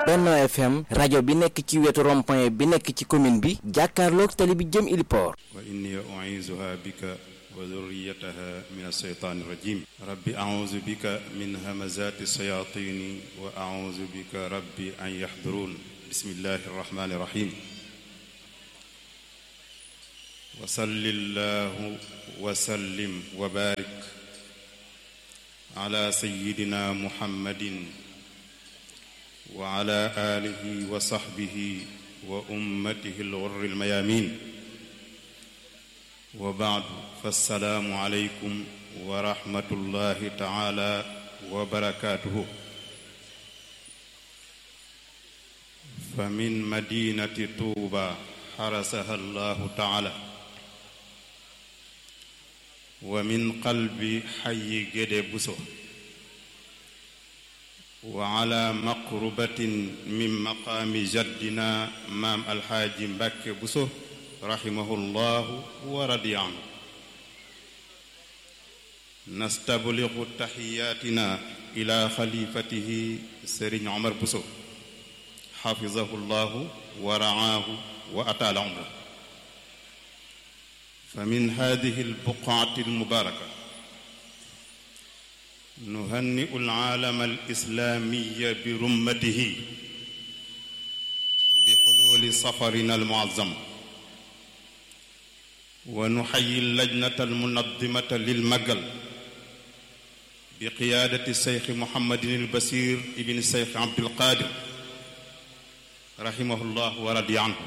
Benno FM rajo bi nekk ci wetu rond-point bi nekk ci commune bi jàkkaarloog tali bi jëm Iliport wa inni u'iizuha bika wa dhurriyyataha min ash-shaytaani rajim rabbi a'uuzu bika min hamazaati shayaatini wa a'uuzu bika rabbi an yahduruun bismillahi rahmaani rahim wa salli llahu wa sallim wa baarik ala sayyidina muhammadin wa ala aalihi wa sahbihi wa ummatihi al-ghurri al-mayaamiin wa baadu fassalaamu aleykum wa rahmatullahi taala wa barakaatuhu fa min madinati tuuba xarasaha allahu taala wa min qalbi xayi géde buso wa ala maqrubatin min maqaami jaddina maam alxaaji mbàkke buso rahimahullahu wa radiya anhu nastabligu taxiyaatina ila xalifatihi sëriñ omar buso xafizahu llahu wa raahu wa ataala umra fa min hadihi albuqaati almubaraka nuhanniu alaalama alislaamiya bi rummatihi bi xuluuli safarina almuazzam wa nuxayi lajnata almunadimata lilmagal bi qiyaadati seyxi muhammadin albasir ibni seyxi abdulqaadir rahimahullah wa radiya anhu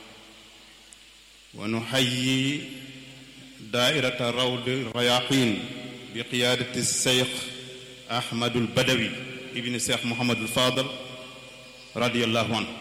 wa nuxayi daairata rawd rayaqin bi qiyaadati seyx ahmadul badawi ibni seyx muhammadul fadal radiyallahu anhu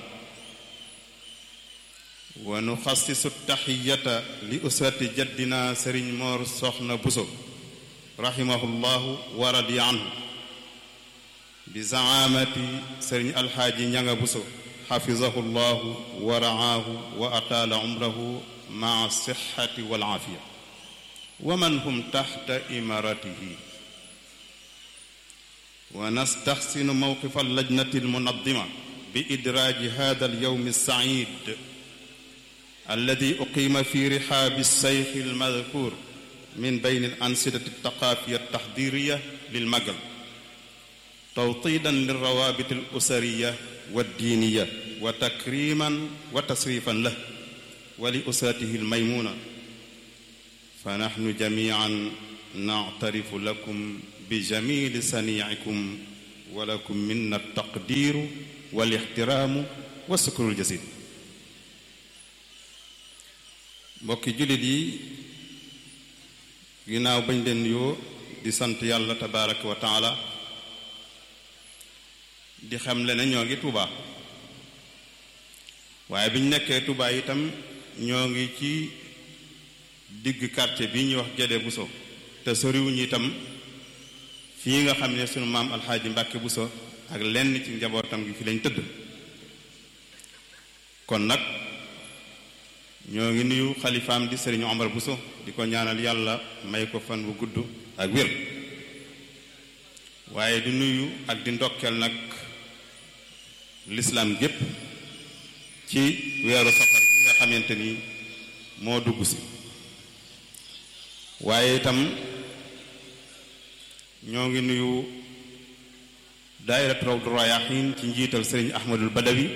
wa nuxassisu taxiyata li usrati jaddina sëriñ moor soxna buso rahimahullahu wa radiya anhu bi zaamati sëriñ alxaaji ñanga buso xafizahu llahu wa raahu wa ataala umrahu maa sixati wal aafiya wa man hum taxta imaratihi wa nastaxsinu mawqifa allajnati almunadima bi idraaji hada alyowm alsaid alladi uqiima fi rixaabi alseyx almadkur min bayn alansidati altaqaafiya altaxdiriya lilmagal tawtiidan lilrawaabit alusariya والدينية وتكريما وتصريفا له ولأسرته الميمونة فنحن جميعا نعترف لكم بجميل صنيعكم ولكم منا التقدير والاحترام والشكر الجزيل mbokki jullit yi ginnaaw bañ leen yoo di sant yàlla tabaraka wa taala di xam le ne ñoo ngi Touba waaye bi ñu nekkee Touba itam ñoo ngi ci digg quartier bi ñuy wax Guédé Bousso te soriwuñu itam fii nga xam ne sunu maam alxaaji Mbàkke Bousso ak lenn ci njabootam gi fi lañ tëdd kon nag ñoo ngi nuyu xalifaam di sëriñ Omar Bousso di ko ñaanal yàlla may ko fan bu gudd ak wér waaye di nuyu ak di ndokkeel nag lislaam gépp ci weeru safar bi nga xamante ni moo dugg si waaye itam ñoo ngi nuyu daayirat rawdu rayaaxiin ci njiital sëriñ ahmadul badawi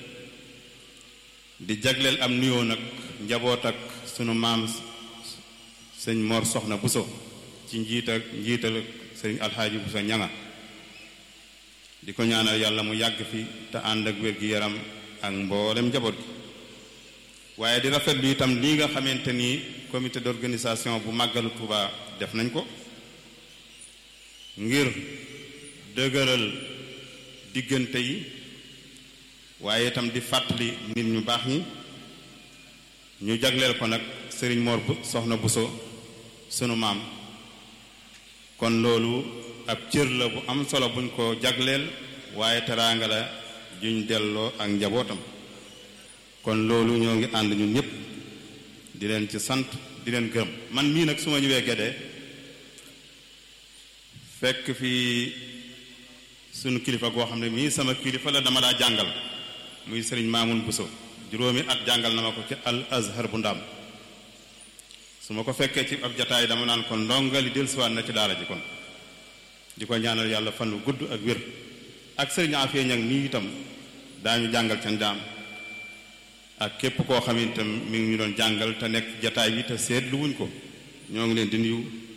di jagleel am nuyoo nag njaboot ak sunu maam sëñ Mor Soxna Buso ci njiital njiital sëriñ alxaaji Buso ñanga di ko ñaanal yàlla mu yàgg fi te ànd ak wér gi yaram ak mboolem njaboot gi waaye di rafetlu itam lii nga xamante ni comité d'organisation bu màggalu Tuuba def nañ ko ngir dëgëral diggante yi waaye itam di fàttali nit ñu baax ñi ñu jagleel ko nag sëriñ Mor bu soxna Buso sunu maam kon loolu ab cër la bu am solo buñ ko jagleel waaye teraanga la juñ delloo ak njabootam kon loolu ñoo ngi ànd ñun ñëpp di leen ci sant di leen gërëm man mii nag su ma ñëwee Guédé fekk fi sunu kilifa goo xam ne mii sama kilifa la dama daa jàngal muy sëriñ Maamun Buso juróomi at jàngal na ma ko ci al azhar bu ndaam su ma ko fekkee ci ab jataay dama naan kon ndongali dellusiwaat na ci daara ji kon di ko ñaanal yàlla fan wu gudd ak wér ak sëriñ Afee ñag nii itam daañu jàngal ca ndaam ak képp koo xam itam mi ngi ñu doon jàngal te nekk jataay bi te seetlu wuñ ko ñoo ngi leen di nuyu